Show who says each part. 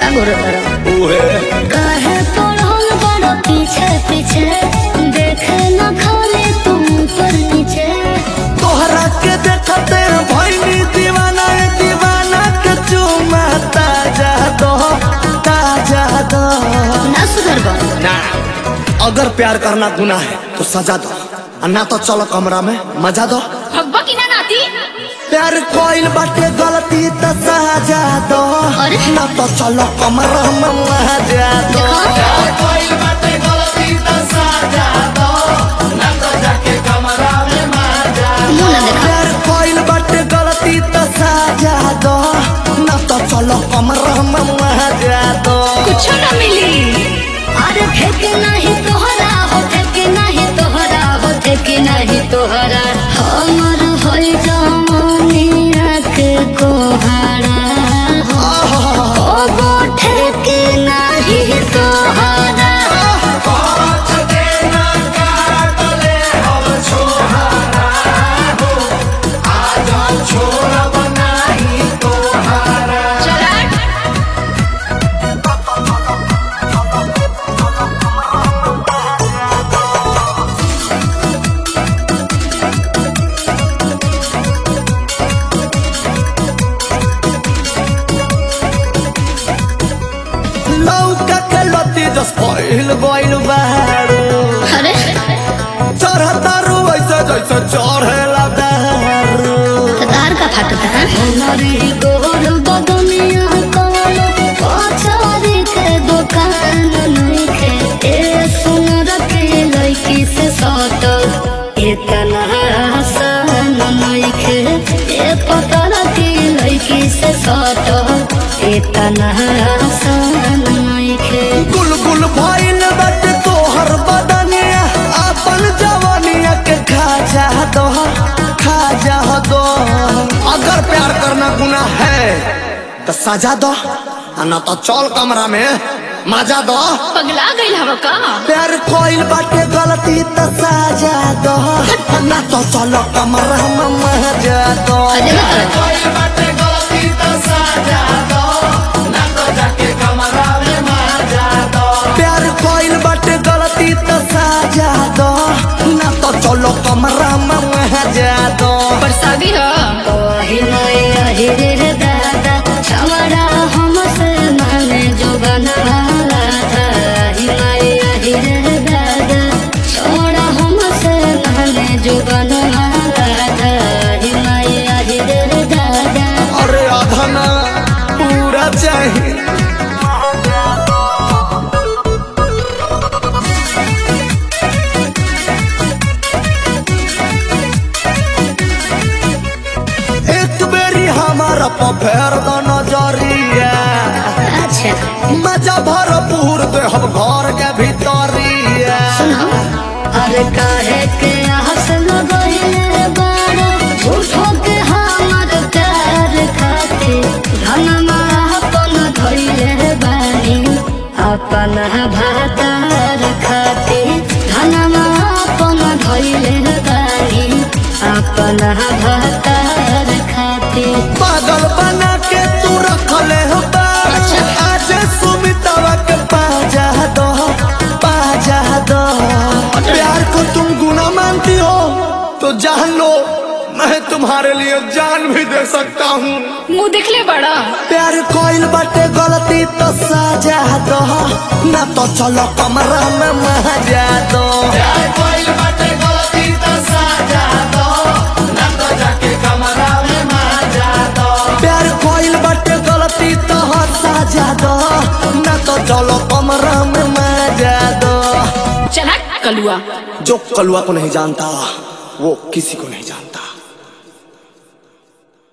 Speaker 1: का गोर तरफ
Speaker 2: उहे
Speaker 1: काहे पढ़ल बड़ पीछे पीछे देखे न खाली तुम पर नीचे
Speaker 2: तोहरा के देखते भैनी दीवाना ए दीवाना के चुमा ताजा दो ताजा दो
Speaker 1: ना सुधर बा
Speaker 2: ना अगर प्यार करना गुनाह है तो सजा दो और ना तो चलो कमरा में मजा दो
Speaker 3: भगवा की ना नाती
Speaker 2: प्यार कोइल बाटे गलती तो सजा दो
Speaker 1: अरे?
Speaker 2: ना तो चलो कमरा में मजा दो प्यार कोइल बाटे गलती तो सजा दो ना तो जाके कमरा में मजा
Speaker 1: मुंह ना देखा
Speaker 2: प्यार कोइल बाटे गलती तो सजा दो ना तो चलो कमरा में मजा दो
Speaker 3: कुछ ना मिली
Speaker 1: अरे फेंके नहीं तोहरा हो फेंके नहीं तोहरा हो फेंके नहीं तोहरा हमर होई जमानिया के कोहारा हो ओ गोठे के नहीं तोहरा
Speaker 3: चला
Speaker 2: लौका के लती जस पहिल गइल बारू
Speaker 1: अरे
Speaker 2: चढ़तारू ऐसे जैसे चढ़ेला दारू
Speaker 1: तार का फाटता है हमारी गोर बदनिया कवनो पछारी के दुकान नहीं खे ए सुनर के लड़की से सटल इतना आसान नहीं खे ए पतर की लड़की से सटल इतना आसान नहीं खे
Speaker 2: गुल गुल भइल बाटे तोहर बदनिया अपन जवानिया के खा जा दो खा जा दो अगर प्यार करना गुनाह है तो सजा दो आ ना तो चल कमरा में मजा दो
Speaker 3: पगला गई हवा का
Speaker 2: प्यार कोइल बाटे गलती तो सजा दो ना तो चलो कमरा में मजा दो
Speaker 1: अरे ना करो।
Speaker 2: कोइल बाटे गलती तो सजा दो ना तो जाके कमरा में मजा दो प्यार कोइल बाटे गलती तो सजा दो ना तो चलो कमरा में मजा दो
Speaker 3: परसादी हो
Speaker 1: ओही नया हिरे दादा छवड़ा हमसे माने जो बनवाला था ही नया हिरे दादा छवड़ा हमसे माने जो बनवाला था ही नया हिरे दादा
Speaker 2: अरे आधना पूरा चाहिए एक बेरी हमारा पफेर द नजरिया
Speaker 1: अच्छा
Speaker 2: मजा भरपूर दे हम घर के भीतरिया
Speaker 1: सुनो अरे काहे के हंस लगइले बारो झूठो के हमर प्यार खाते धनमा अपन धइले बानी अपन भातार खाते धनमा अपन धइले बानी अपन भातार खाते
Speaker 2: पागल बना के तू रखले हो बार आज सुमितवा के पाजा दो पाजा दो प्यार को तुम गुना मानती हो तो जान लो मैं तुम्हारे लिए जान भी दे सकता हूँ
Speaker 3: मुंह देख ले बड़ा
Speaker 2: प्यार कोइल बाटे गलती तो सजा दो ना तो चलो कमरा में मजा दो प्यार कोइल बाटे गलती तो सजा दो ना तो जाके कमरा में मजा दो प्यार कोइल बाटे गलती तो सजा दो ना तो चलो कमरा में मजा दो
Speaker 3: चला कलुआ
Speaker 2: जो कलुआ को नहीं जानता वो किसी को नहीं जानता